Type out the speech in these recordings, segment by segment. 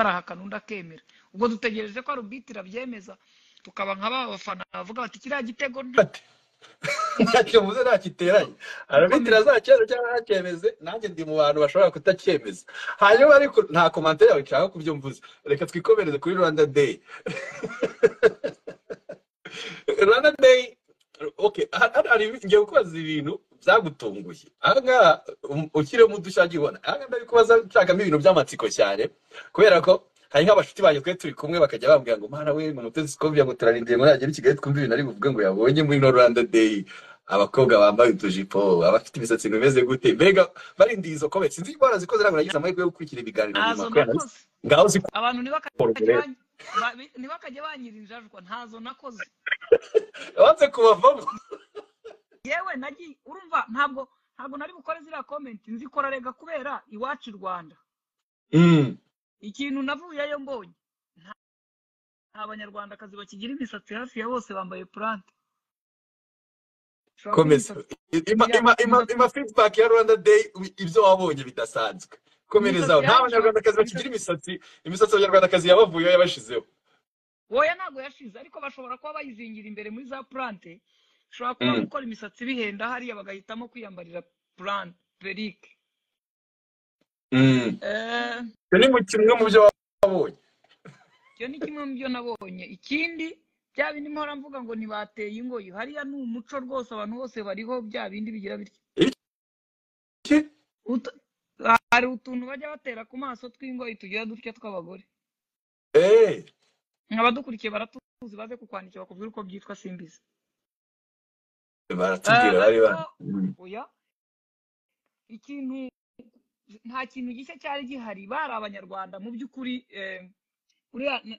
barahakana undi akemera ubwo dutegereje ko arubitira abyemeza tukaba nka ba bafana bavuga bati kiriya gitego nta ati ntacyo mvuze nta giteranye arabitira gukomeza azacyemezo cyangwa ntacyemeze nanjye ndi mu bantu bashobora kutacyemeza hanyuma ariko nta komantere yawe nshaka kubyo mvuze reka twikomereze kuri rwanda day rwanda day okay hano hano hari ngiye kukubaza ibintu byagutunguye ahangaha um, ukirimo udushya wagiye ubona ahangaha ndabikubaza nshakamo ibintu by'amatsiko cyane kubera ko hari nk'abashuti banjye twari turi kumwe bakajya bambwira ngo mwana we ngo mutesi twumvira ngo turarindiriye ngo nagera i kigali twumve ibintu ari buvuge ngo yabonye muri no rwanda day abakobwa bambaye utujipo abafite imisatsi imeze gute mbega barindiye izo komenti sinzi ko barazikoze ntabwo nagize amahirwe yo gukurikira ibiganiro nyuma ntazo kubera nakoze ngaho zikora abantu ubu ntibakajye rero ban- ba- bi- ntibakajye banyira injajwa ntazo nakoze banze kubavamo yewe nagiye urumva ntabwo ntabwo nari bukore ziriya komenti nzikora rega kubera iwacu i rwanda Mm. ikintu navuyeyo mbonye nta nta banyarwandakazi bakigira imisatsi hafi ya bose bambaye purante ushobora kuba komeza imisatsi ima ya ima ima imisatsi ima feedback ya Rwanda Day ubi- ibyo wabonye bidasanzwe komerezaho imisatsi nta yanyu ishobora banyarwandakazi bakigira imisatsi imisatsi imisatsi abanyarwandakazi yabavuyeho yabashizeho woya ntabwo yashize ariko bashobora kuba bayizingira imbere muri za purante ushobora kuba Mm. gukora imisatsi bihenda hariya bagahitamo kwiyambarira purante perike Mm. Eh, Ibyo ni mu kimwe mu byo wabonye icyo ni kimwe mu byo nabonye ikindi bya bindi mpora mvuga ngo ntibateye ingoyi hariya ni umuco rwose abantu bose bariho bya bindi bigira bityo iki Ut- hari utuntu bajya batera ku maso tw'ingoyi tugira dutya tw'abagore eh abadukurikiye baratuzi baze kukwandikira bakubwira uko byitwa simbizi Eh, baratubwira bari ba ariko Mm. oya ikintu nta kintu gishya cyari gihari bari abanyarwanda mu by'ukuri eh, uriya na-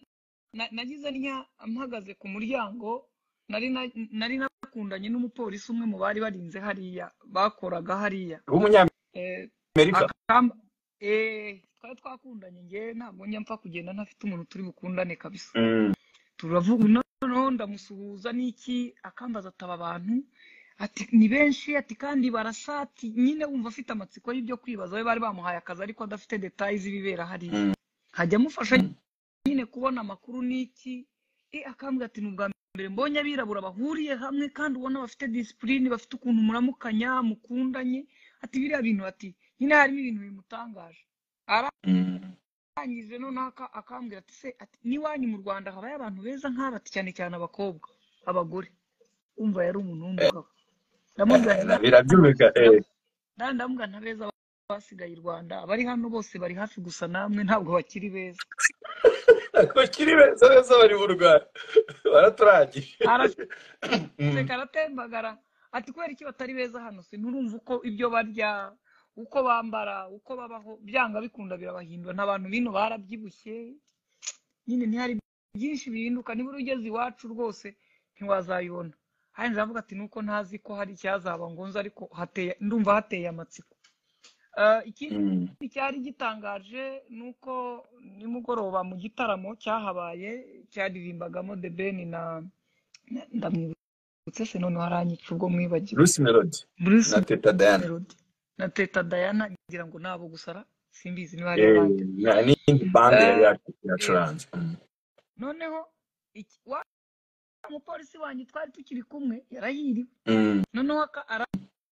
na- nagize ntya mpagaze ku muryango nari na- nari nakundanye n'umupolisi umwe mu bari barinze hariya bakoraga hariya w'umunyamerika Eh, akamba eh, twari twakundanye ngewe ntabwo njya mpfa kugenda ntafite umuntu turi bukundane kabisa Mm. turavuga noneho ndamusuhuza n'iki akambaza ataba abantu ati ni benshi ati kandi barasa ati nyine wumva afite amatsiko y'ibyo kwibaza we bari bamuhaye akazi ariko adafite detaye z'ibibera hariya Mm. hajya amufasha Mm. nyine kubona amakuru n'iki e akambwira ati ni ubwa mbere mbonye abirabura bahuriye hamwe kandi ubona bafite disipurine bafite ukuntu muramukanya mukundanye ati biriya bintu ati nyine harimo ibintu bimutangaje Ara- Mm. arangije noneho aka- akambwira ati se ati n'iwanyu mu rwanda habayo abantu beza nk'aba ati cyane cyane abakobwa abagore umva yari umuntu Eh, w'umugabo ndamubwira eh, nti na- nta birabyumvika eh. nta- ndamubwira nta beza basigaye i rwanda abari hano bose bari hafi gusa namwe ntabwo bakiri beza bakiri beza beza bari mu Rwanda baraturangije araseka Mm. aratembagara ati kubera iki batari beza hano sinurumva uko ibyo barya uko bambara uko babaho byanga bikunda birabahindura n'abantu bino barabyibushye nyine ntihari byinshi bihinduka nibura ugeze iwacu rwose ntiwazayibona hari inzu avuga ati nuko ntazi ko hari icyazaba ngo nze ariko hateye ndumva hateye amatsiko Eh, Mm. ikindi cyari gitangaje ni uko nimugoroba mu gitaramo cyahabaye cyaririmbagamo The Ben na na- ndamwibutse se noneho aranyica ubwo mwibagiwe Bruce Melody Bruce na Teta Diana Melody na Teta Diana ngira ngo nabo gusa ra- simbizi niba hari Eh, abandi na- n'iyindi bande yari Eh, yacu- eh, yacuranze Mm. noneho iki- wa umupolisi wanjye twari tukiri kumwe yarahiriwe Mm. noneho aka- ara-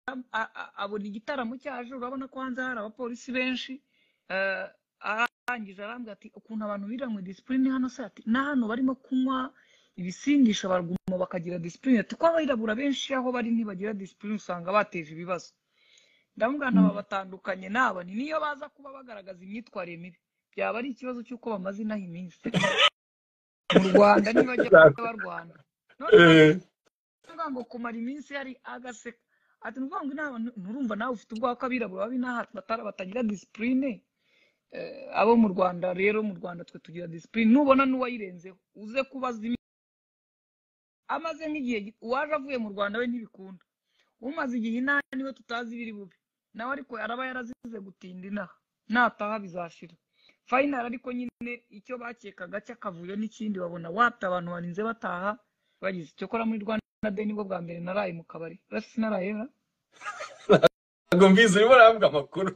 a- a- abona igitaramo cyaje urabona ko hanze hari abapolisi benshi eh, arangije arambwira ati ukuntu abantu biranywe disipurine hano se ati na hano barimo kunywa ibisindisha baraguma bakagira disipurine ati ko abirabura benshi aho bari ntibagira disipurine usanga bateje ibibazo ndamubwira Mm. ntaba batandukanye n'aba ni niyo baza kuba bagaragaza imyitwarire mibi byaba ari ikibazo cy'uko bamaze inaha iminsi mu rwanda ntibajya barwana noneho Eh, avuga ngo kumara iminsi yari agaseka ati ni ukuvuga ngo inama nturumva nawe ufite ubwoba ko abirabura babi n'aha batara batagira disipurine Eh, abo mu rwanda rero mu rwanda twe tugira disipurine nubona n'uwayirenzeho uze kubaza imi- amaze nk'igihe gi- uwaje avuye mu rwanda we ntibikunda umaze igihe inaha niwe tutazi ibiri bube nawe ariko araba yarazize gutinda inaha nataha bizashira fayinali ariko nyine icyo bakekaga cy'akavuyo n'ikindi babona wata abantu barinze bataha bagize icyo kora muri rwanda day nibwo bwa mbere naraye mu kabari uretse sinaraye ra? ntabwo mbizi urimo urahabwa amakuru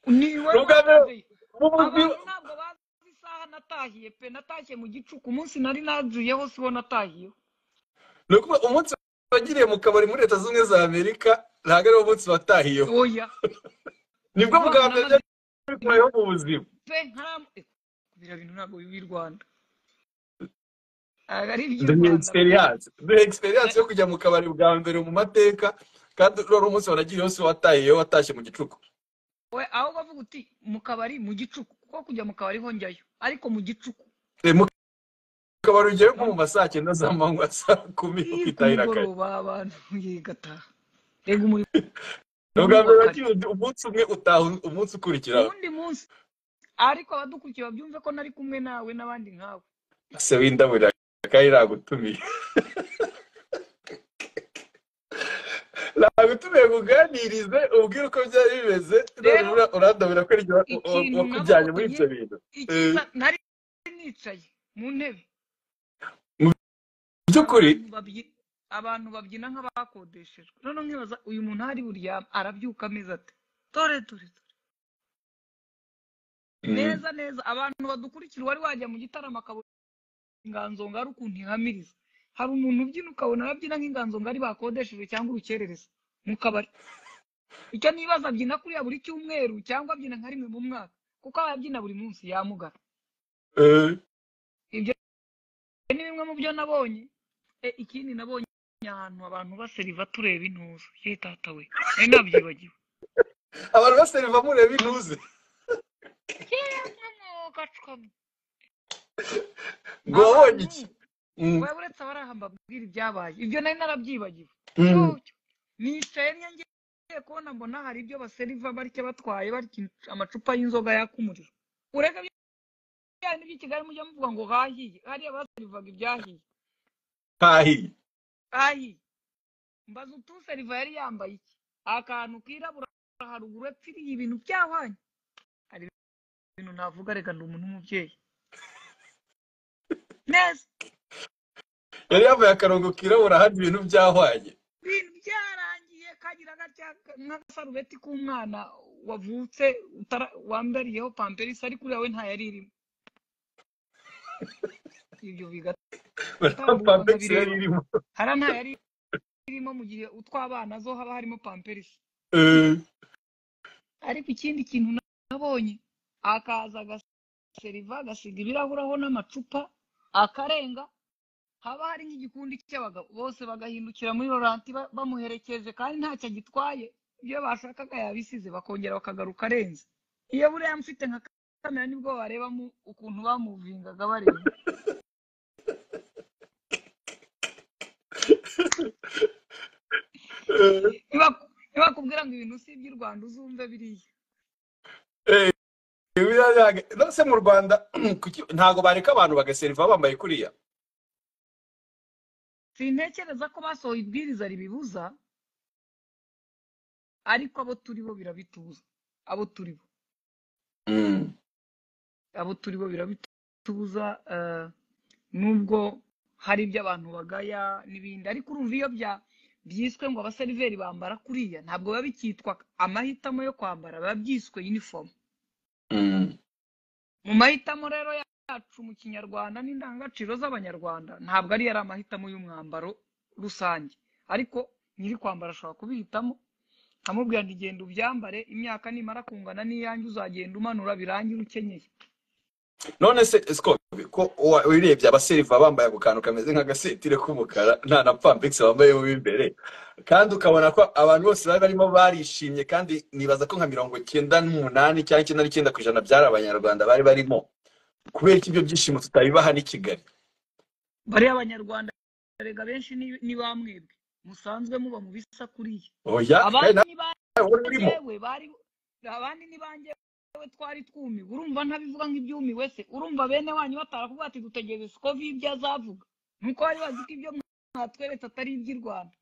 ni iwe ni ubwa rwanda mbere day mu- mu- abantu mu- ntabwo bazi isaha natahiye pe natashye mu gicuku umunsi nari nazuyeho si wo natahiyeho ni ukuvuga umunsi wagiriye mu kabari muri leta zunze ubumwe za amerika ntabwo ari wo munsi watahiyeho oya nibwo bwa mbere Abana byari kubayeho mu buzima pe nkamu biriya bintu ntabwo bibi i rwanda ntabwo ari duhe iby'u rwanda egisperiyanse duhe egisperiyanse yo kujya mu kabari bwa mbere mu mateka kandi wari umunsi wanagiriyeho si wo watahiyeho watashye mu gicuku we aho bavuga uti mu kabari mu gicuku kuko kujya mu kabari hongerayo ariko mu gicuku Eh, mu kabari ujyayo nko mu ma saa cyenda za manywa saa kumi Ii, ku ukitahira kare mugoroba abantu yigataha rega umuri ni ubwa mbere wagiye umunsi umwe utaha umunsi ukurikiraho uwundi munsi ariko abadukurikiye babyumve ko nari kumwe nawe n'abandi nkawe se windabura kandi nagutumiye nagutumiye kuganirize ubwire uko byari bimeze Rero, none ura- urandabura ko ari jye wa- ikintu wa- nabonye- wakujyanye muri ibyo bintu Icyiza, nari nicaye mu ntebe mu by'ukuri abantu babyi- abantu babyina nk'abakodeshejwe noneho nkibaza uyu muntu ahari buryama arabyuka ameze ate dore dore dore neza neza abantu badukurikira wari wajya mu gitaramo akabona inganzo ngari ukuntu ihamiriza hari umuntu ubyina ukabona arabyina nk'inganzo ngari bakodeshejwe cyangwa urukerereza mu kabari icyo nibaza abyina kuriya buri cyumweru cyangwa abyina nka rimwe mu mwaka kuko aba abyina buri munsi yamugara eh, ibyo ni bimwe mu byo nabonye e, ikindi nabonye ahantu abantu baseriva tureba intuza ye tata we nari nabyibagiwe abantu baseriva mureba intuze ngo wabonye iki Mm, we uretse abarahamba abwira ibyabaye ibyo nari narabyibagiwe mm. Cyo, nicaye nyange kubona mbona hari ibyo baseriva barya batwaye barya amacupa y'inzoga yaka umuriro urega byari by'ikigali mujya muvuga ngo hahiye hariya baserivaga ibyahiye hahiye ayi mbaza utuseriva yari yambaye iki akantu kirabura haruguru yapfiriye ibintu byahwanye hari ibintu navuga reka ndi umuntu w'umubyeyi neza yari yambaye akarongo kirabura ahandi ibintu byahwanye ibintu byararangiye kagira gatya nk'agasarubeti k'umwana wavutse utara- wambariyeho pamperisi ariko uriya we ntayo irimo ibyo bigatanga pampegisi yari irimo hariya ntayo yari irimo mu gihe utw'abana zo haba harimo pamperisi Eh, ariko ikindi kintu nabonye akaza agaseriva agasiga ibirahuri aho n'amacupa akarenga haba hari nk'igikundi cy'abagabo bose bagahindukira muri roranti ba- bamuherekeje kandi ntacyo agitwaye ibyo bashakaga yabisize bakongera bakagaruka arenze iyo buriya mfite nka kamera nibwo warebamo ukuntu bamuvingaga bareba eh, Nibaku- nibakubwira ngo ibintu si iby'i rwanda uzumve biriya eh, biriya ntabwo- none se mu rwanda kuki- ntabwo bareka abantu bagaseriva bambaye kuriya sintekereza ko basohoye ibwiriza ribibuza ariko abo turi bo birabitubuza abo turi bo Mm. abo turi bo birabitubuza eh, nubwo hari ibyo abantu bagaya n'ibindi ariko urumva iyo bya byiswe ngo abaseriveri bambara kuriya ntabwo biba bikitwa amahitamo yo kwambara biba byiswe uniform Mm. mu mahitamo rero yacu mu kinyarwanda n'indangagaciro z'abanyarwanda ntabwo ari yari amahitamo y'umwambaro rusange ariko nyiri kwambara ashobora kubihitamo nkamubwira nti genda ubyambare imyaka nimara kungana n'iyanjye uzagenda umanura birangire ukenyeye none se siko ko wa- wirebye abaseriva bambaye ako kantu kameze nk'agasetire k'umukara nta na pampegisi bambaye mu imbere kandi ukabona ko abantu bose bari barimo barishimye kandi nibaza ko nka mirongo cyenda n'umunani cyangwa icyenda n'icyenda ku ijana byari abanyarwanda bari barimo kubera ko ibyo byishimo tutabibaha n'i kigali bariya abanyarwanda erega benshi ni ni ba mwebwe musanzwe muba mu bisa kuriya oya abandi kandi nawe ni ba wari urimo njyewe bari abandi ni ba njyewe twari twumiwe urumva ntabivuga nk'ibyumi wese urumva bene wanyu batarakubwira ati dutegereze siko ibyo azavuga nuko bari bazi ko ibyo mwatweretse atari iby'i rwanda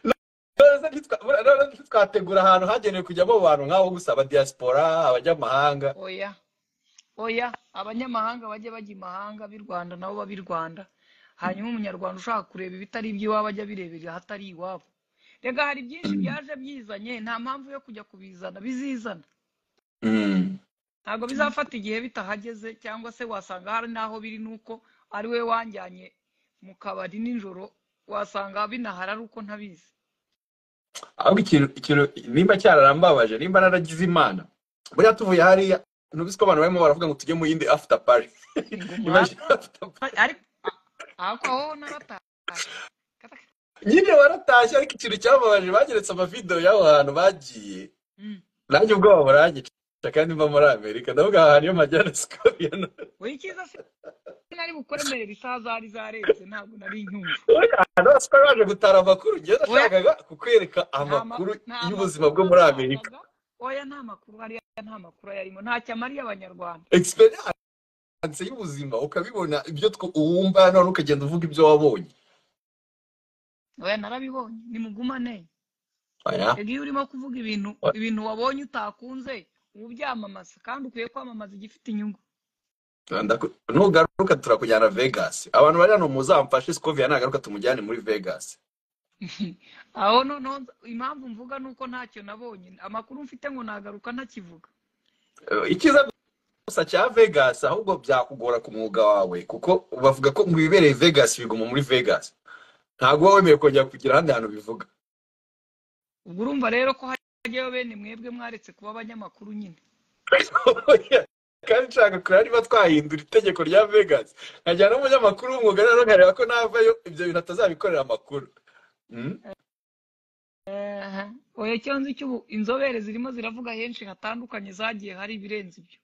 None se ntitwa- none se twategura ahantu hagenewe kujyamo abantu nk'aho gusa abadiyasipora abanyamahanga oya oya abanyamahanga bajye bajya imahanga b'i rwanda nabo babe i rwanda hanyuma umunyarwanda ushaka kureba ibitari iby'iwabo ajya abirebera ahatari iwabo reka hari byinshi byaje byizanye nta mpamvu yo kujya kubizana bizizana Mm. nta ntabwo bizafata igihe bitahageze cyangwa se wasanga hari n'aho biri nuko ari we wanjyanye mu kabari nijoro wasanga binahari ari uko ntabizi ahubwo ikintu ikintu nimba cyararambabaje nimba naragize imana buriya tuvuye hariya ntubizi ko abantu barimo baravuga ngo tujye mu yindi after party Imagine after party. ariko ariko aho narataye nyine waratashye ariko ikintu cyababaje bageretse amavidewo y'aho hantu bagiye Mm. nanjye ubwoba buranyica kandi mba muri amerika ndavuga aha hantu iyo majyana sikoriya oya icyiza se nari bukoremerere isaha zari zarenze ntabwo nari nyumva hano sikora baje gutara amakuru njye nashakaga kukwereka Nta ma- amakuru nta y'ubuzima makuru bwo muri nashakaga. amerika oya nta makuru hariya nta makuru yarimo ntacyo amariye abanyarwanda experience y'ubuzima ukabibona ibyo tw- wumva none ukagenda uvuga ibyo wabonye oya narabibonye nimugumane Oya. iyo urimo kuvuga ibintu Oya. ibintu wabonye utakunze uba ubyamamaza kandi ukwiye kwamamaza igifite inyungu Ndaku- nugaruka turakujyana vegas abantu bari hano muzamfashe scoviya nagaruka tumujyane muri vegas aho noneho impamvu mvuga ni uko ntacyo nabonye amakuru mfite ngo nagaruka ntakivuga Eh, icyiza gusa cya vegas ahubwo byakugora ku mwuga wawe kuko bavuga ko ngo ibibereye vegas biguma muri vegas ntabwo uba wemerewe kongera kugira ahandi hantu bivuga ubwo urumva rero ko hajyayo bene mwebwe mwaretse kuba abanyamakuru nyine kandi nshaka kureba niba twahindura itegeko rya vegas nkajyana n'umunyamakuru w'umwuga rero nkareba ko navayo ibyo bintu atazabikorera amakuru Mm? Aha. oya icyo nzi cy'ubu inzobere zirimo ziravuga henshi hatandukanye zagiye hari ibirenze ibyo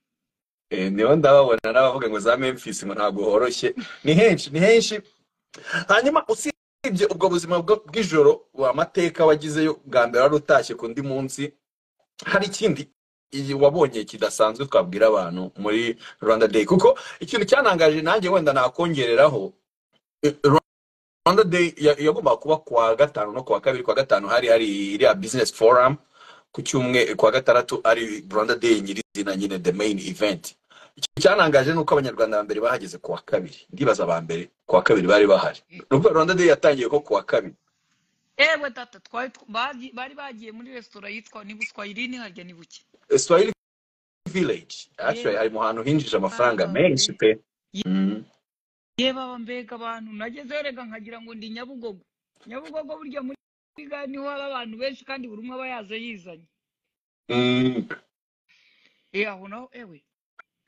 Eh, niho ndababona n'abavuga ngo za memphis ngo ntabwo horoshye ni henshi ni henshi hanyuma usibye ubwo buzima bwo- bw'ijoro amateka wagizeyo bwa mbere wari utashye ku ndi munsi hari ikindi iyi wabonye kidasanzwe twabwira abantu muri rwanda day kuko ikintu cyanangaje nanjye wenda nakongereraho eh, rwanda day ya- yagombaga kuba kuwa gatanu no kuwa kabiri kuwa gatanu hari hari iriya business forum ku cyumwe kuwa gatandatu ari rwanda day nyirizina nyine the main event Icyo cyanangaje ni uko abanyarwanda ba mbere bahageze ku wa kabiri ndibaza ba mbere ku wa kabiri bari bahari Urumva rwanda day yatangiye ko ku wa kabiri ewe data twari tw- bagi- bari bagiye muri resitora yitwa ni buswahilini harya ni buke Eh, swahili village actually hari mu hantu hinjije amafaranga menshi pe Mm. ye baba mbega abantu nageze erega nkagira ngo ndi nyabugogo nyabugogo burya muri kigali niho haba abantu benshi kandi buri umwe aba yaje yizanye Mm. e aho naho ewe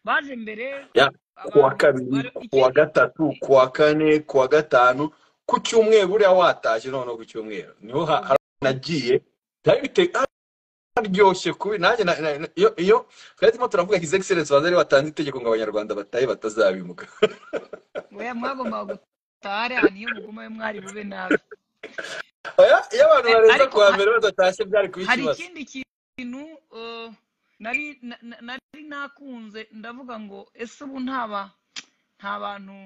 baje mbere Ya, ku wa abantu kabiri bari- ku wa icye- gatatu ku wa kane ku wa gatanu ku cyumweru buriya watashye noneho ku cyumweru niho ha- hari ahantu nagiye byari bite- haryoshye kubi nanjye na- na- na- iyo iyo twari turimo turavuga his excellence wazari watanze itegeko ngo abanyarwanda batahe batazabimuga oya mwagombaga gutaha ari ahantu iyo mugumayo mwari bube nabi Oya, iyo abantu Eh, barenza ariko ku wa ha- mbere badatashye byari kuba hari ikibazo ikindi kintu eh, nari na- na- nari nakunze ndavuga ngo ese ubu ntaba nta bantu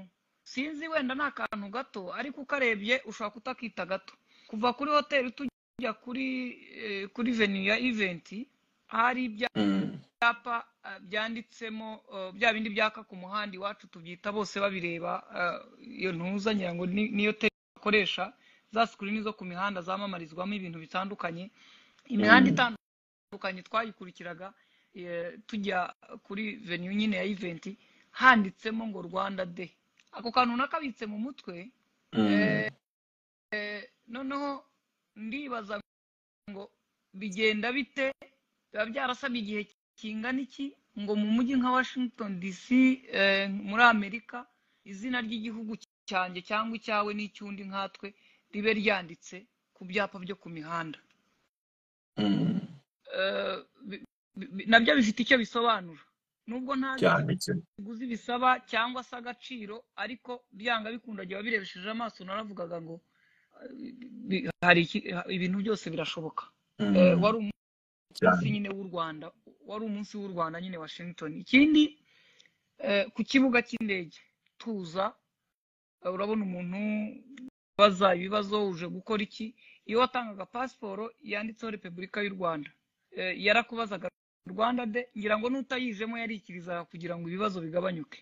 sinzi wenda ni akantu gato ariko ukarebye ushobora kutakita gato kuva kuri hoteli tujya kuri eh, kuri venu ya iventi hari Mm. ibyapa eh, byanditsemo eh, bya bindi byaka ku muhanda iwacu tubyita bose babireba eh, iyo ntuza ngira ngo ni- niyo tele bakoresha za sikirini zo ku mihanda zamamarizwamo ibintu bitandukanye imihanda Mm. itandukanye twayikurikiraga eh, tujya kuri venu nyine ya iventi handitsemo ngo rwanda de ako kantu nakabitse mu mutwe Mm. eh, eh, noneho ndibaza ngo bigenda bite biba byarasabye igihe kingana iki ngo mu mujyi nka washington dc eh, muri amerika izina ry'igihugu cyanjye cyangwa icyawe n'icy'undi nkatwe ribe ryanditse ku byapa byo ku mihanda Mm. Eh, bi- bi- bi- nabyo bifite icyo bisobanura nubwo ntazi cyane cyane ikiguzi bisaba cyangwa se agaciro ariko byanga bikunda gihe birebesheje amaso naravugaga ngo eh, bi- hari iki- ha- ibintu byose birashoboka Eh, Mm. wari umunsi cyane nyine w'u rwanda wari umunsi w'u rwanda nyine washington ikindi eh, ku kibuga cy'indege tuza eh, urabona umuntu baza ibibazo uje gukora iki iyo watangaga pasiporo yanditseho repubulika y'u rwanda Eh, yarakubazaga rwanda de ngira ngo n'utayijemo yarikirizaga kugira ngo ibibazo bigabanyuke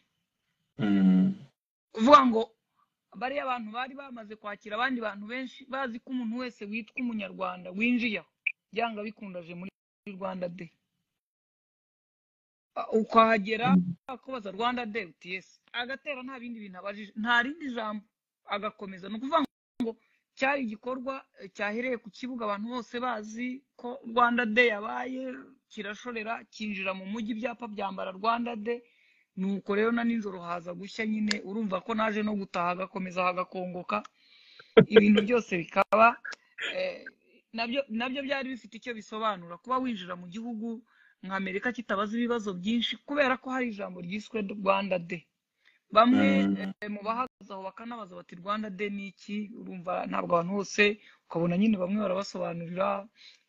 Mm. kuvuga ngo bariya abantu bari bamaze kwakira abandi bantu benshi bazi ko umuntu wese witwa umunyarwanda winjiye aho byanga bikundaje muri rwanda de Ah, ukahagera akubaza rwanda day uts agatera nta bindi bintu abajije nta rindi jambo agakomeza ni ukuvuga ngo cyari igikorwa eh, cyahereye ku kibuga abantu bose bazi ko rwanda day yabaye kirashorera cyinjira mu mujyi ibyapa byambara rwanda day nuko rero na nijoro haza gushya nyine urumva ko naje no gutaha agakomeza hagakongoka ibintu byose bikaba eh, nabyo nabyo byari bifite icyo bisobanura kuba winjira mu gihugu nka amerika kitabaza ibibazo byinshi kubera ko hari ijambo ryiswe rwanda de bamwe eh, mu bahagaze aho bakanabaza bati rwanda de ni iki urumva ntabwo abantu bose ukabona nyine bamwe barabasobanurira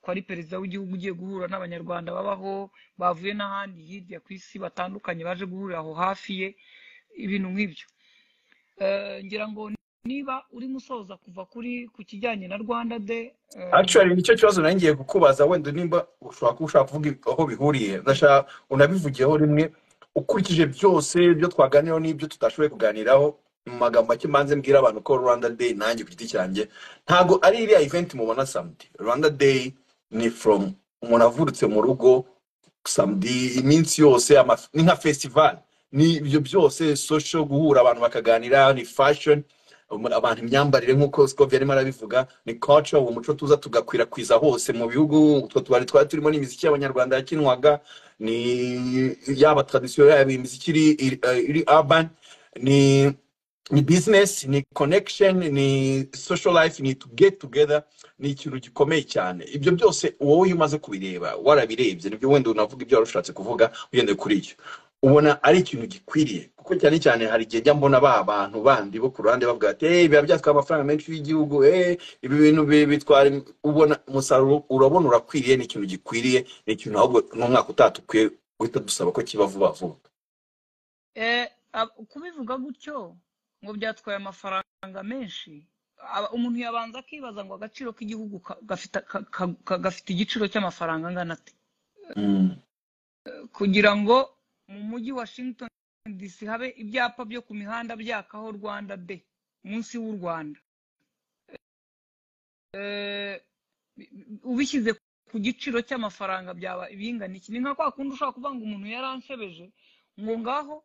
ko ari perezida w'igihugu ugiye guhura n'abanyarwanda babaho bavuye n'ahandi hirya ku isi batandukanye baje guhurira aho hafi ye ibintu nk'ibyo Eh, ngira ngo niba urimo usoza kuva kuri ku kijyanye na rwanda de actually nicyo kibazo nari ngiye kukubaza wenda nimba ushobora kuba ushaka kuvuga aho bihuriye ndashaka unabivugiyeho rimwe ukurikije byose ibyo twaganiraho n'ibyo tudashoboye kuganiraho mu magambo make manze mbwira abantu ko rwanda day nanjye ku giti cyanjye ntabwo ari iriya event mubona samedi rwanda day ni from umuntu avurutse mu rugo samedi iminsi yose ama- ni nka festival ni ibyo byose social guhura abantu bakaganira ni fashion um- abantu imyambarire nk'uko Scovia arimo arabivuga ni culture uwo muco tuza tugakwirakwiza hose mu bihugu utwo tubari twari turimo n'imiziki y'abanyarwanda yakinwaga ni yaba tradisiyo yaba imiziki iri iri- eh, iri urban ni ni business ni connection ni social life ni to get together ni ikintu gikomeye cyane ibyo byose wowe iyo umaze kubireba warabirebye nibyo wenda unavuga ibyo wari ushatse kuvuga ugendeye kuri ibyo ubona ari ikintu gikwiriye kuko cyane cyane hari igihe njya mbona ba bantu bandi bo ku ruhande bavuga ati hey, biba byatwara amafaranga menshi y'igihugu hey, ibi bintu bi- bitwara im-" ubona umusaruro urabona urakwiriye ni ikintu gikwiriye ni ikintu ahubwo n'umwaka utaha dukwiye guhita dusaba ko kiba vuba vuba Eh, ab- kubivuga gutyo ngo byatwaye amafaranga menshi aba- umuntu yabanza akibaza ngo agaciro k'igihugu ka- gafite ka- ka- ka- gafite igiciro cy'amafaranga angana ate Mm. kugira ngo mu mujyi Washington DC habe ibyapa byo ku mihanda byakaho Rwanda Day umunsi w'u Rwanda Eh, bi- bi- ubishyize ku giciro cy'amafaranga byaba ibingana iki ni nka kwa kundi ushobora kuvuga ngo umuntu yaranshebeje ngo ngaho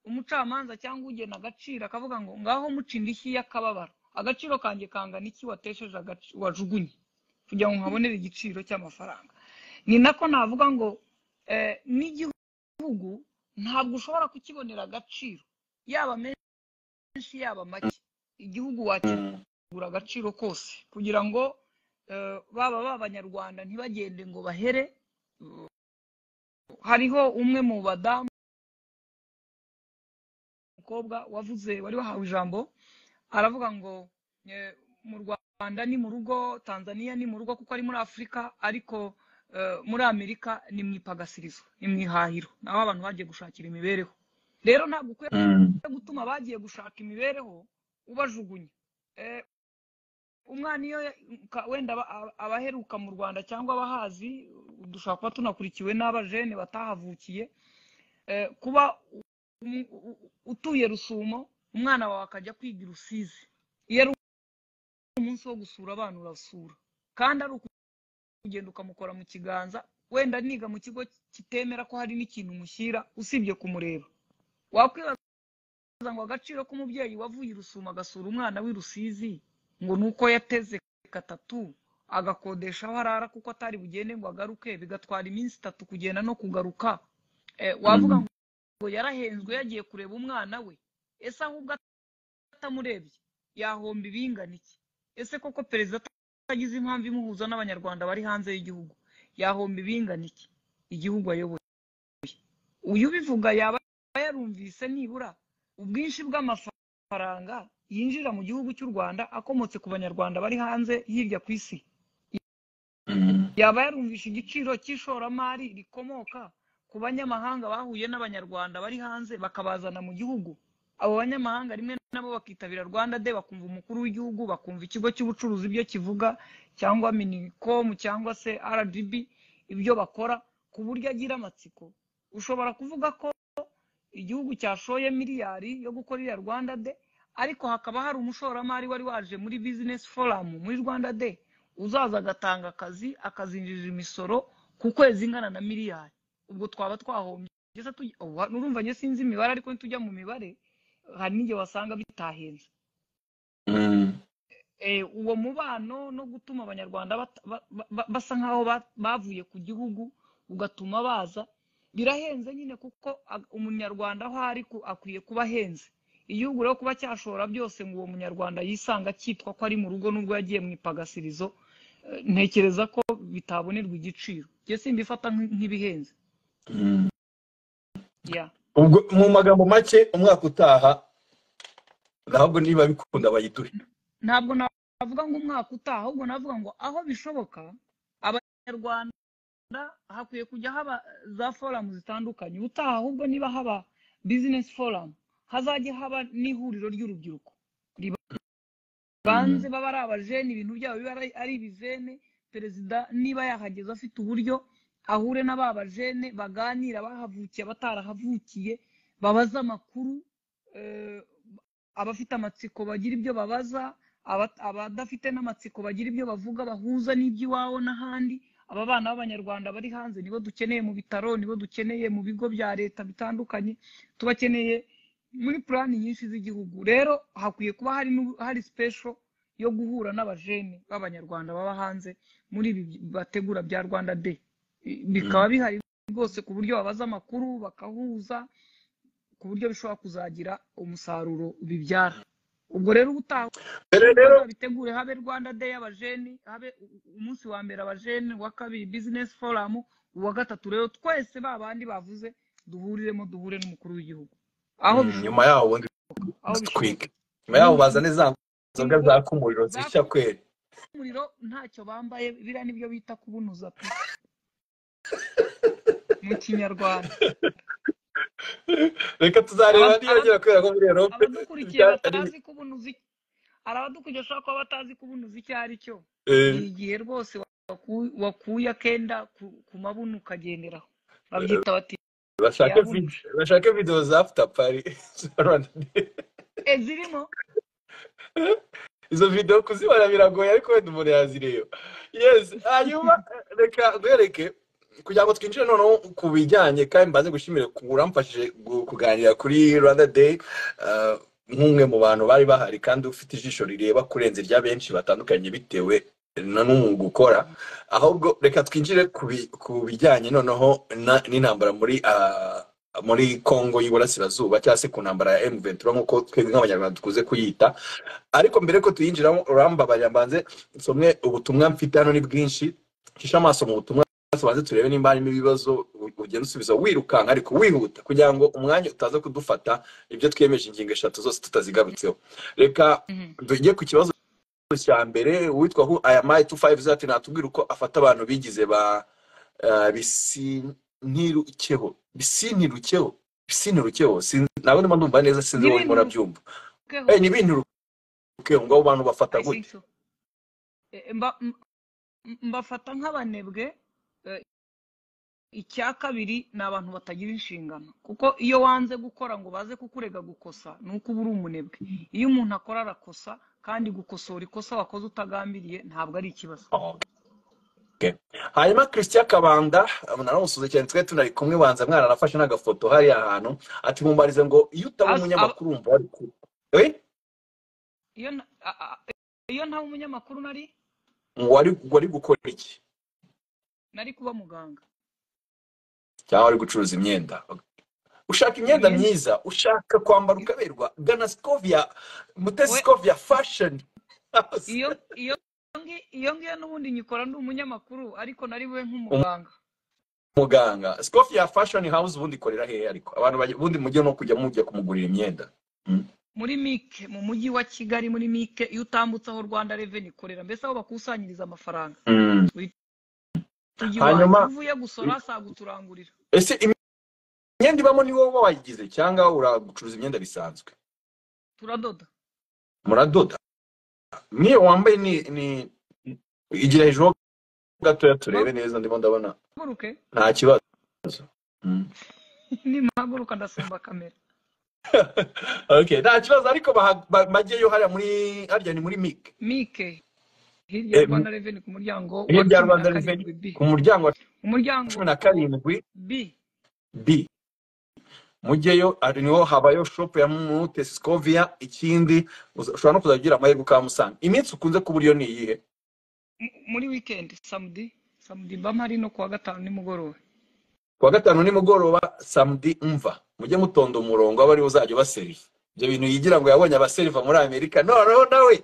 umucamanza cyangwa ugena agaciro akavuga ngo ngaho muca indishyi y'akababaro agaciro kanjye kangana iki watesheje agaci- wajugunye kugira ngo nkabonere igiciro cy'amafaranga ni nako navuga ngo eh, n'igihugu ntabwo ushobora kukibonera agaciro yaba menshi yaba make igihugu wakira Mm. kugura agaciro kose kugira ngo eh, baba b'abanyarwanda ntibagende ngo bahere hariho umwe mu badamu umukobwa wavuze wari wahawe ijambo aravuga ngo eh, mu rwanda ni mu rugo tanzania ni mu rugo kuko ari muri afurika ariko eh, muri amerika ni mu ipagasirizo ni mu ihahiro naho abantu bagiye gushakira imibereho rero ntabwo ukwiye Mm. gutuma abagiye gushaka imibereho ubajugunya Eh, umwana iyo ya- ka- wenda aba- aba- abaheruka mu rwanda cyangwa abahazi dushobora kuba tunakurikiwe n'abajene batahavukiye Eh, kuba umu- u- u- utuye rusumo umwana wawe akajya kwiga i rusizi iyo ari umunsi wo gusura abana urasura kandi ari ukugenda ukamukora mu kiganza wenda niga mu kigo kitemera ko hari n'ikintu umushyira usibye kumureba wakwibaza ngo agaciro k'umubyeyi wavuye i rusumo agasura umwana w'i rusizi ngo ni uko yateze gatatu agakodesha aho arara kuko atari bugende ngo agaruke bigatwara iminsi itatu kugenda no kugaruka Eh, wavuga Mm. ngo yarahenzwe yagiye kureba umwana we ese ahubwo atamurebye yahomba ibingana iki ese koko perezida atagize impamvu imuhuza n'abanyarwanda bari hanze y'igihugu yahomba ibingana iki igihugu ayoboye uyu ubivuga yaba yarumvise nibura ubwinshi bw'amafaranga yinjira mu gihugu cy'u rwanda akomotse ku banyarwanda bari hanze hirya ku isi Mm. yaba yarumvishe igiciro cy'ishoramari rikomoka ku banyamahanga bahuye n'abanyarwanda bari hanze bakabazana mu gihugu abo banyamahanga rimwe nabo bakitabira rwanda de bakumva umukuru w'igihugu bakumva ikigo cy'ubucuruzi ibyo kivuga cyangwa minicom cyangwa se rdb ibyo bakora ku buryo agira amatsiko ushobora kuvuga ko igihugu cyashoye miliyari yo gukora iriya rwanda de ariko hakaba hari umushoramari wari waje muri business forum muri rwanda de uzaza agatanga akazi akazinjiriza imisoro ku kwezi ingana na miliyari ubwo twaba twahombye tugeze tugi- ubu ha- urumva njye sinzi imibare ariko nitujya mu mibare hari n'igihe wasanga bitahenze Mm. Eh, uwo mubano no gutuma abanyarwanda bata- ba- ba- ba- basa nk'aho ba- bavuye ku gihugu ugatuma baza birahenze nyine kuko a- umunyarwanda aho ari ku- akwiye kuba ahenze igihugu rero kuba cyashora byose ngo uwo munyarwanda yisanga akitwa ko ari mu rugo n'ubwo yagiye mu ipagasirizo eh, ntekereza ko bitabonerwa igiciro njye simbifata nk- nk'ibihenze Mm. yeah. ubwo mu magambo make umwaka utaha ntabwo niba bikunda bayiduhe ntabwo navuga ngo umwaka utaha ahubwo navuga ngo aho bishoboka abanyarwanda hakwiye kujya haba za foramu zitandukanye ubutaha ahubwo niba haba bizinesi foramu hazajya haba n'ihuriro ry'urubyiruko banze baba ari abajene ibintu byabo biba ari- ari ibijene perezida niba yahageze afite uburyo ahure na ba bajene baganira bahavukiye abatarahavukiye babaza amakuru eh, abafite amatsiko bagira ibyo babaza aba- abadafite n'amatsiko bagira ibyo bavuga bahuza n'iby'iwabo n'ahandi aba bana b'abanyarwanda bari hanze nibo dukeneye mu bitaro nibo dukeneye mu bigo bya leta bitandukanye tubakeneye muri purani nyinshi z'igihugu rero hakwiye kuba hari n'u- hari special yo guhura n'abajene b'abanyarwanda baba hanze muri ibi bategura bya rwanda day I- bikaba bihari rwose ku buryo babaza amakuru bakahuza ku buryo bishobora kuzagira umusaruro bibyara ubwo rero ubutaha mbere rero bitegure habe rwanda day y'abajeni habe u- u- umunsi wa mbere abajeni uwa kabiri business forum uwa gatatu rero twese ba bandi bavuze duhuriremo duhure n'umukuru w'igihugu aho Mm, bishoboka nyuma yaho ubundi aho twige bishoboka nyuma yaho bazane za nzoga zaka umuriro zishya kweri umuriro ntacyo bambaye biriya nibyo bita kubunuza pe mu kinyarwanda reka tuzareba Aba- niyongera kubera ko muri erope abadukurikiye batazi kubuntuza hari abadukurikiye bashobora kuba batazi kubunuza icyo ari cyo hari igihe rwose waku- wakuye akenda ku- ku mabuno ukagenderaho babyita bati bashake yabunuje. vid- bashake video za after party za Rwanda Day. e zirimo izo video kuzibona biragoye ariko wenda umuntu yazireba yes hanyuma reka nkwereke kugira ngo twinjire noneho ku bijyanye kandi mbaze gushimira ku uramfashije gu- kuganira kuri rwanda day ah, nk'umwe mu bantu bari bahari kandi ufite ijisho rireba kurenza irya benshi batandukanye bitewe na n'umwuga ukora ahubwo reka twinjire ku bi- ku bijyanye noneho na- n'intambara muri ah, muri congo y'iburasirazuba cyangwa se ku ntambara ya emu ventura nk'uko twebwe nk'abanyarwanda dukunze kuyita ariko mbere ko tuyinjiramo urambabarira mbanze nsomwe ubutumwa mfite hano ni bwinshi shisha amaso mu butumwa tubanze turebe nimba harimo ibibazo u- ugenda usubiza wirukanka ariko wihuta kugira ngo umwanya utaza kudufata ibyo twiyemeje ingingo eshatu zose tutazigarutseho reka Mhm. tujye ku kibazo cya mbere uwitwa hu ayamayi tu fayive zati natubwira uko afata abantu bigize ba ah, bisintirukeho bisintirukeho bisintirukeho Sin- ntabwo ndimo ndumva neza sinzi wowe urimo urabyumva Keho, Eh, ni ibintirukeho ngo abo bantu bafata I gute think so. E, mba- m- m- mbafata nk'abanebwe eh, icya kabiri ni abantu batagira inshingano kuko iyo wanze gukora ngo baze kukurega gukosa ni uko uba uri umunebwe iyo umuntu akora arakosa kandi gukosora ikosa wakoze utagambiriye ntabwo ari ikibazo Okay. hanyuma christian kabanda naramusuze cyane twari tunari kumwe banza mwana nafashe n'agafoto hariya ahantu ati mumbarize ngo iyo utaba As- aba- umunyamakuru wumva wari ku Eh? iyo nta- a- a- iyo nta umunyamakuru nari wari wari gukora iki nari kuba muganga cyangwa wari gucuruza imyenda ushaka imyenda imyenda myiza ushaka kwambara ukaberwa gana scovia mutesi we scovia fashion iyo iyo ngi- iyo ngiyo n'ubundi nyikora ndi umunyamakuru ariko nari we nk'umuganga umuganga scovia fashion house ubundi ikorera hehe ariko abantu bajya- ubundi mujye no kujya mujya kumugurira imyenda Mm. muri mike mu mujyi wa kigali muri mike iyo utambutse aho rwanda reveni ikorera mbese aho bakusanyiriza amafaranga Mm. uhita ujya iwanyu iyo hanyuma uvuye gusora saga uturangurira ese imyenda ibamo ni wowe wayigize cyangwa uragucuruza imyenda bisanzwe turadoda muradoda niyo wambaye ni ni igira hejuru gatoya turebe neza ndimo ndabona mpaguruke nta kibazo Mm. nimpaguruka ndasumba kamera okay nta kibazo ariko baha- ba- bajyeyo hariya muri harya ni muri mike mike hirya ya Eh, m- rwanda reveni ku muryango wa hirya ya cumi na rwanda Revenue, karindwi b ku muryango wa umuryango cumi na karindwi b b mujyeyo ari niho habayo shopu ya mute sikovia ikindi uza- ushobora no kuzagira amahirwe ukahamusanga iminsi ukunze kuba uriyo ni iyihe M- muri wikendi samudi samudi mba mpari no kuwa gatanu nimugoroba kuwa gatanu nimugoroba samedi umva mujye mutonda umurongo aba ariwe uzajya ubaseriva ibyo bintu yigira ngo yabonye abaseriva muri amerika noneho nawe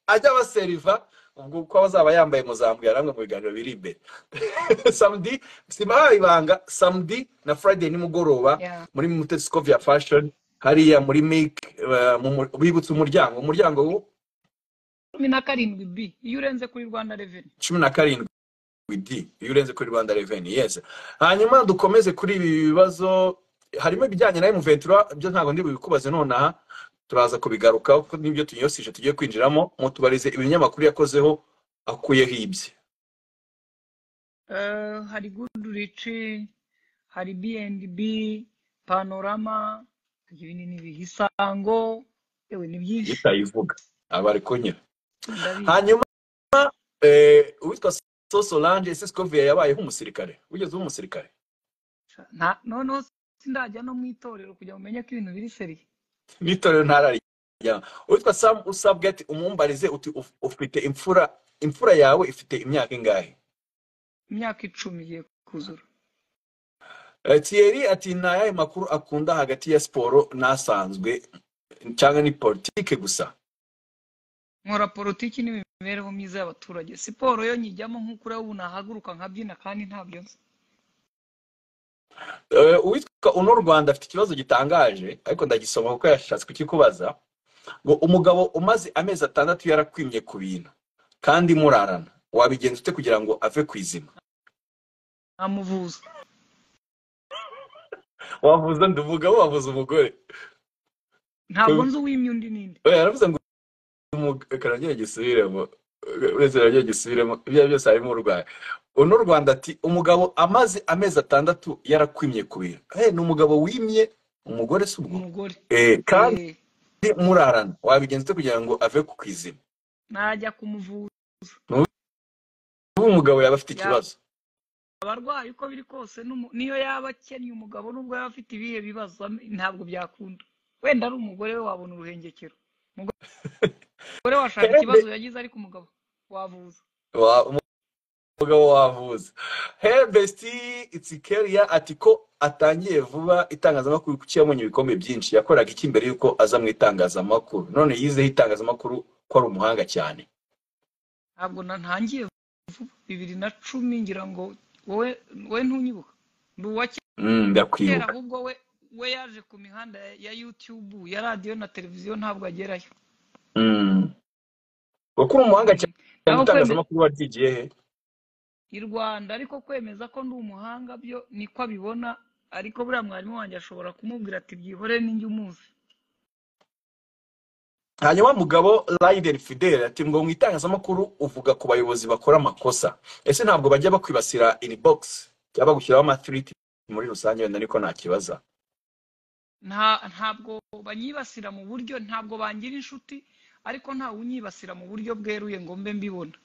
ajya abaseriva ubwo uko azaba yambaye muzambwira namwe mu biganiro biri imbere samedi sibahaye ibanga samedi na friday nimugoroba Yeah. muri mutesikovia fashion hariya muri mike eh, mu mu- bibutse umuryango umuryango cumi na karindwi b iyo urenze kuri rwanda reveni cumi na karindwi widi iyo urenze kuri rwanda reveni yeze hanyuma dukomeze kuri ibi bibazo harimo ibijyanye na emuventura byo ntabwo ndi bubikubaze nonaha turaza kubigarukaho kuko nibyo tunyosije tugiye kwinjiramo mutubarize ibinyamakuru yakozeho akuyeho ibye hari gudurici hari bnb panorama ibintu ni ibihe isango yewe ni byinshi itayivuga aba ari kunyura ndabizi hanyuma eh, uwitwa soso lange ese sikoviye yabayeho umusirikare wigeze uba umusirikare Nta- noneho sindajya no mu itorero kugira ngo umenye ko ibintu biri seriye n'itorero ntararijya uwitwa sam usabwati umumbarize uti "Uf- ufite imfura imfura yawe ifite imyaka ingahe imyaka icumi igiye kuzura Eh, Thierry ati ni ayahe makuru akunda hagati ya siporo n'asanzwe cyangwa ni politike gusa nkora politiki n'imibereho myiza y'abaturage siporo yo nyijyamo nk'uko ureba ubu nahaguruka nkabyina kandi ntabyo nzi Eh, uwitwa uno rwanda afite ikibazo gitangaje ariko ndagisoma kuko yashatse kukikubaza ngo umugabo umaze amezi atandatu yarakwimye ku bintu kandi murarana wabigenza ute kugira ngo ave ku izima ntamuvuza wavuza ndi umugabo wavuza umugore ntabwo nzi uwimye undi n'indi oya yaravuze ngo umug- reka nongere gisubiremo uretse nongere gisubiremo ibyo ari byo byose harimo urwaye uno rwanda ati umugabo amaze amezi atandatu yarakwimye ku bintu Eh, ni umugabo wimye umugore si ubwo umugore Eh, kandi Eh, murarana wabigenza ute kugira ngo ave ku kwizima najya kumuvuza ubu umugabo yaba afite ikibazo abarwayi uko biri kose n'umu- n'iyo yaba akennye umugabo nubwo yaba afite ibihe bibazo am- ntabwo byakunda wenda ari umugore we wabona uruhengekero umugore washaka ikibazo yagize ariko umugabo wavuza Wa- umugabo wavuza hey bestie itsikeriya ati ko atangiye vuba itangazamakuru kuko yabonye ibikombe byinshi yakoraga iki mbere yuko aza mu itangazamakuru none yizeho itangazamakuru ko ari umuhanga cyane ntabwo na- ntangiye vuba bibiri na cumi ngira ngo wowe wowe ntunyibuka ndi uwa Mm, kera ndakwibuka ahubwo we we yaje ku mihanda ya ya YouTube ya radiyo na televiziyo ntabwo agerayo Mm. kuko uri umuhanga cyane naho kwemeza itangazamakuru waryigiye he i Rwanda ariko kwemeza ko ndi umuhanga byo niko abibona ariko buriya mwarimu wanjye ashobora kumubwira ati byihorere ninjye umuzi hanyuma mugabo Raiden Fidel ati ngo mu itangazamakuru uvuga ku bayobozi bakora amakosa ese ntabwo bajya bakwibasira inbox cyangwa bagushyiraho amatiriti muri rusange wenda niko nakibaza nta ntabwo banyibasira mu buryo ntabwo bangira inshuti ariko ntawe unyibasira mu buryo bweruye ngo mbe mbibona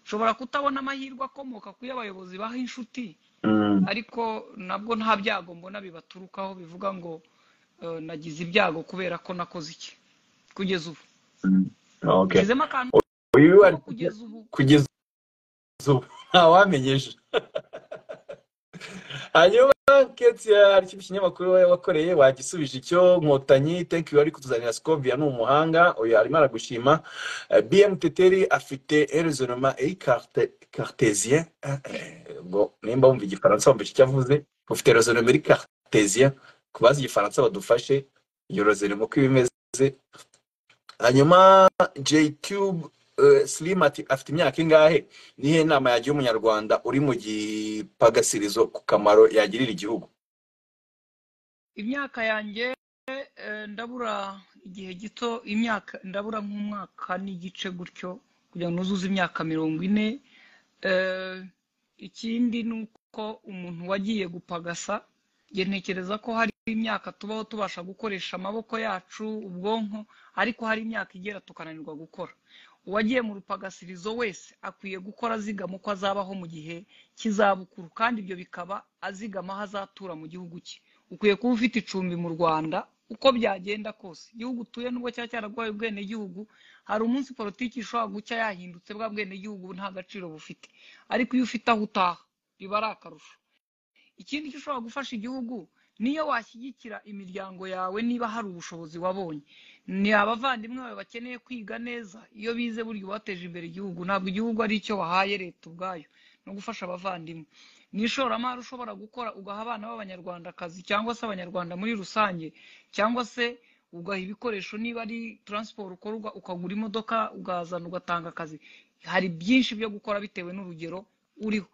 nshobora kutabona amahirwe akomoka kuri abayobozi baha inshuti Mm. ariko nabwo nta byago mbona bibaturukaho bivuga ngo eh, nagize ibyago kubera ko nakoze iki kugeza ubu Mm. okay nshyizemo akantu uyu ko wari kugeza ubu kugeza ubu ntawamenyeje hanyuma ketia ari cyo kinyamakuru we wakoreye wagisubije icyo nkotanyi thank you ari kutuzanira skovia ni umuhanga uyu arimo aragushima Eh, bm teteri afite erizonoma ei cartesien ngo nimba wumva igifaransa wumva icyo avuze ufite erizonoma eri cartesien ku bazi igifaransa badufashe iyo rozonoma uko iba imeze hanyuma jcube eh, slim ati afite imyaka ingahe nihe inama yagira umunyarwanda uri mu gipagasirizo ku kamaro yagirira igihugu imyaka yanjye eh, ndabura igihe gito imyaka ndabura nk'umwaka n'igice gutyo kugira ngo nuzuze imyaka mirongo ine Eh, ikindi ni uko umuntu wagiye gupagasa njye ntekereza ko hari imyaka tubaho tubasha gukoresha amaboko yacu ubwonko ariko hari imyaka igera tukananirwa gukora uwagiye mu rupagasirizo wese akwiye gukora azigama uko azabaho mu gihe cy'izabukuru kandi ibyo bikaba azigama aho azatura mu gihugu cye ukwiye kuba ufite icumbi mu rwanda uko byagenda kose igihugu utuye nubwo cyaba cyaraguhaye ubwenegihugu hari umunsi politiki ishobora gucya yahindutse bwa bwenegihugu nta gaciro bufite ariko iyo ufite aho utaha biba ari akarusho ikindi cyo ushobora gufasha igihugu niyo washyigikira imiryango yawe niba hari ubushobozi wabonye ni abavandimwe bawe bakeneye kwiga neza iyo bize burya bateje imbere igihugu ntabwo igihugu ari icyo wahaye leta ubwayo no gufasha abavandimwe ni ishoramari ushobora gukora ugaha abana b'abanyarwandakazi cyangwa se abanyarwanda muri rusange cyangwa se ugaha ibikoresho niba ari taransiporo ukorwa ukagura imodoka ugahazana ugatanga akazi hari byinshi byo gukora bitewe n'urugero uriho